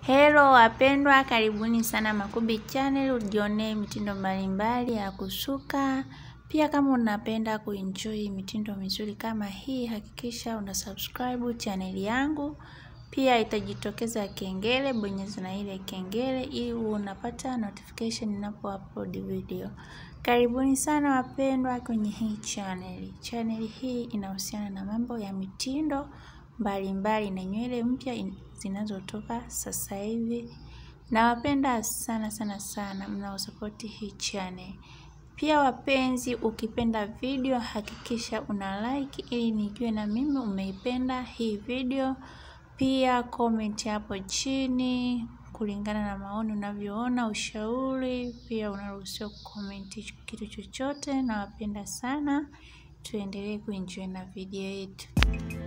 Hello wapendwa, karibuni sana Makubi Channel, ujionee mitindo mbalimbali ya kusuka. Pia kama unapenda kuenjoy mitindo mizuri kama hii, hakikisha una subscribe channel yangu. Pia itajitokeza kengele, bonyeza na ile kengele ili unapata notification ninapo upload video. Karibuni sana wapendwa kwenye hii channel. Channel hii inahusiana na mambo ya mitindo mbalimbali na nywele mpya zinazotoka sasa hivi. Nawapenda sana sana sana mnaosapoti hii channel. Pia wapenzi, ukipenda video hakikisha una like ili nijue na mimi umeipenda hii video. Pia comment hapo chini kulingana na maoni unavyoona, ushauri. Pia unaruhusiwa kucomment kitu chochote. Nawapenda sana, tuendelee kuenjoy na video yetu.